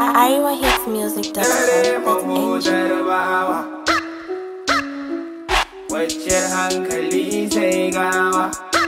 Dare mahutar bawa Kwanciyar hankali sai gawa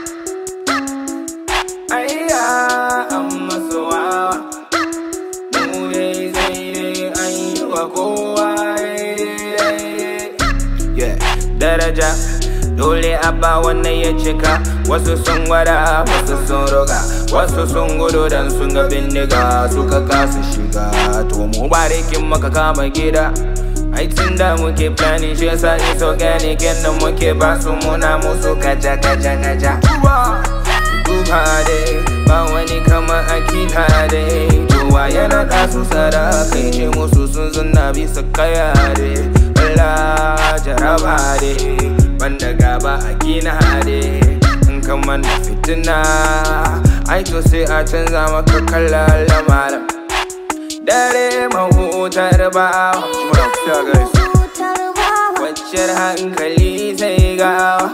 Ayya an masu wawa Mu dai sai dai an yi wa kowa daidai Yeah, daraja dole a ba wannan ya cika wasu sun gwada wasu sun roga wasu sun gudu dan sun ga bindiga suka kasa shiga to mu barikin maka kama gida aikin da muke planning shi yasa is organic yadda muke ba su muna musu kaja kaja kaja duba dai ba wani kamar akila dai kowa yana da su sada kai ce musu sun zunna bisa kaya dai Allah jaraba dai banda gaba a gina dai in kamar da fitina ai to sai a canza maka kalla lamarin dare mahutar bawa kwanciyar hankali sai gawa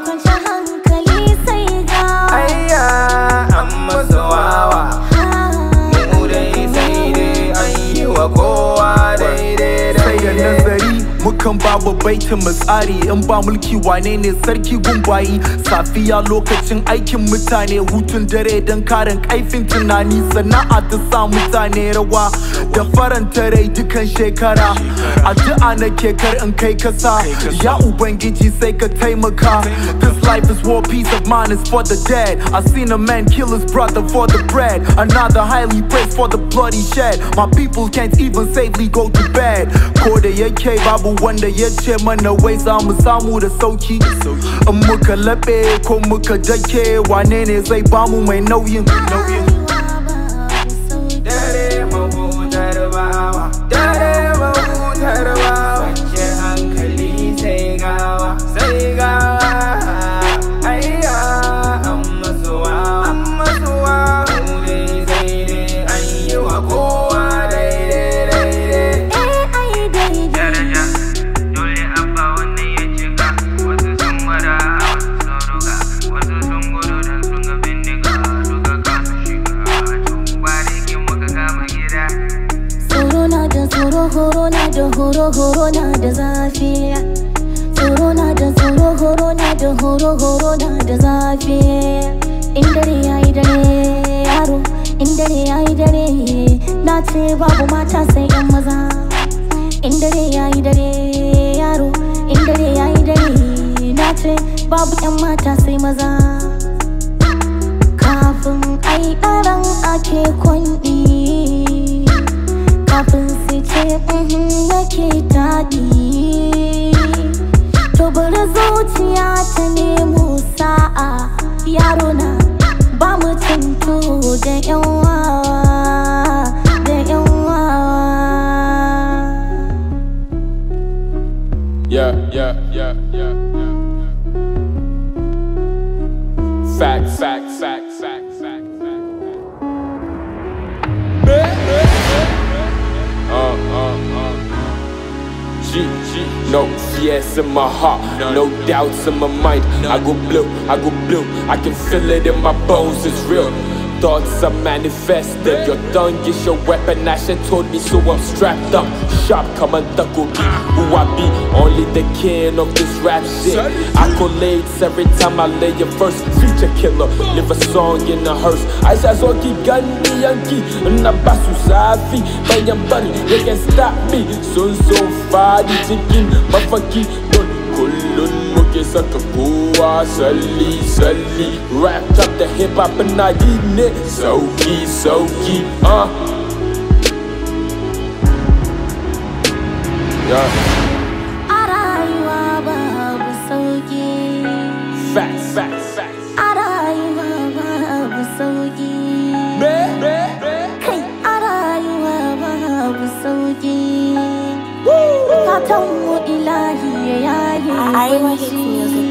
ayya an masa wawa mu dai sai dai an yi wa kowa daidai sai da daidai nazari mukan ba wa baitin mu tsari in ba mulki wane ne sarki gumbayi safiya lokacin aikin mutane hutun dare don karin kaifin tunani sana'a ta sa mutane rawa da faranta rai dukan shekara addu'a na kar in kai kasa ya ubangiji sai ka taimaka this life is war peace of mind is for the dead i seen a man kill his brother for the bread another highly praised for the bloody shed my people can't even safely go to bed ko da yake babu wanda ya ce mana wai za mu samu da sauki in muka laɓe ko muka dake wane ne zai bamu mai nauyin dare mahutar bawa dare mahutar bawa kwanciyar hankali sai gawa sai gawa ayya an masu wawa an masu wawa mu dai sai dai an yi wa kowa daidai daidai daraja dole abba wannan ya cika wasu sun gwada wasu sun ruga wasu sun gudu dan sun ga bindiga suka kasa shiga to ba da kin muka kama gida Tsoro na da tsoro horo na da horo horo na da zafi Tsoro na da tsoro horo na da horo horo na da zafi In dare yayi dare yaro in dare yayi dare na ce babu mata sai yan maza In dare yayi dare yaro in dare yayi dare na ce babu yan mata sai maza Kafin ai ɗaran ake kwanɗi kafin su ce "Mhm, yake daɗi to bari zuciya ta nemo sa'a yaro na ba mu cinto da yan wawa da yan wawa Yeah, yeah, yeah, yeah, yeah. Fact, fact, fact, fact, fact, fact. Uh, uh, uh. G, G, no fears in my heart, no doubts in my mind. I go blue, I go blue, I can feel it in my bones, it's real. Thoughts are manifested. Your tongue is your weapon. Asha told me, so I'm strapped up. Sharp, come and tackle me. Who I be? Only the king of this rap shit. Accolades every time I lay a verse. Future killer, live a song in a hearse. I say, so keep Gandhi Yankee. Nabasu Safi. Bayan Bari, they can stop me. Sun so far, the chicken, mafaki. Don kullun muke saka kowa salli salli Wrapped up the hip hop and I eating it Sauki sauki uh Yeah a rayuwa babu sauki Facts facts facts a rayuwa babu sauki Me me kai a rayuwa babu sauki fatan mu ilahi ya yaye I- I kunci